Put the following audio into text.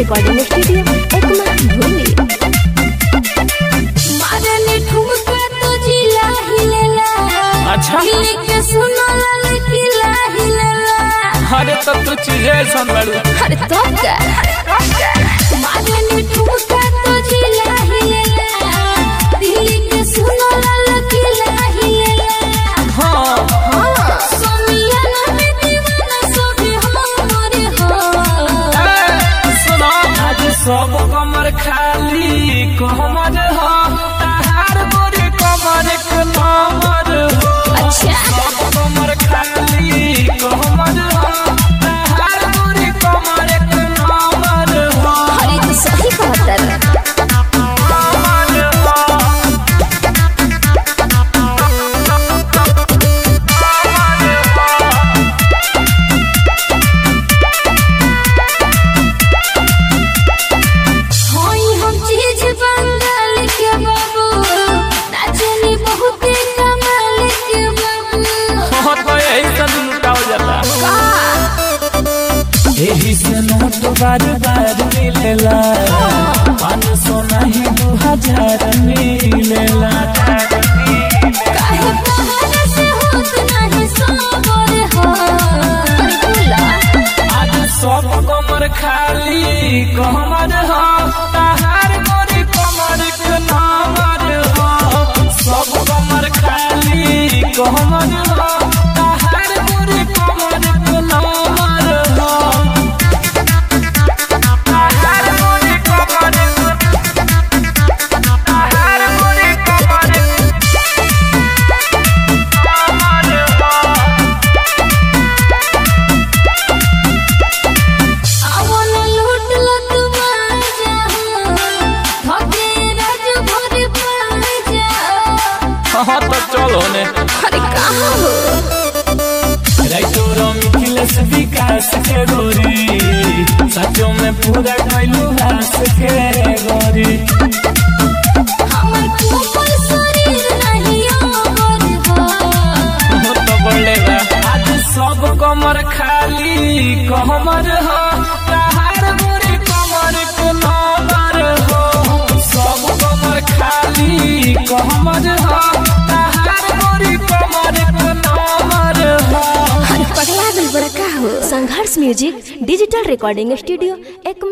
Recording studio Ekma भूली मारने ठुमका तो जिला हिलेला अच्छा। दिल के सुनो लाल किला हिलेला अरे तब तो चीजें ऐसा लड़ू अरे तो का मारने ठुमका तो जिला हिलेला दिल के सुनो लाल किला हिलेला हाँ सोमियाना में दीवाना सोभी हमरे हो ए, सुनो आज सब कमर खाली कमर हो तहार गोरी कमर के नंबर हो अच्छा सब कमर खाली कमर हो तहार गोरी कमर के नंबर हो अरे तो सही कहता रे नंबर हो होई हम चीज बंगाल के बाबू नाचनी बहुत कमाल के बाबू हो तो यही सब लुटाओ जाता एही से नोट बार बार मिलेला पाँच सौ नहीं दो हजार मिलेला काहे बाहर से होत नहीं सोबर हो बोला आज सब कमर खाली कमर हो तहार गोरी कमर के नंबर हो सब कमर खाली कमर हो तहार गोरी कमर के नंबर हो तहार गोरी कमर तहार गोरी कमर नंबर हो अवन लूट लत बाजा थके राज भर पाजा हाँ तो चलो ने अरे कहाँ हो राइटोरो मिथिलेश विकास के गोरी सचो में पूरा कैलू हास के गोरी हमर कोमल शरीर नहीं ओबर हो हो तो बोलेगा आज सब कमर खाली कमर हो तहार गोरी कमर के नंबर हो सब कमर खाली कमर हो तहार गोरी कमर के नंबर हो अरे पगला दिल बड़ा का हो Sangharsh music digital recording studio एक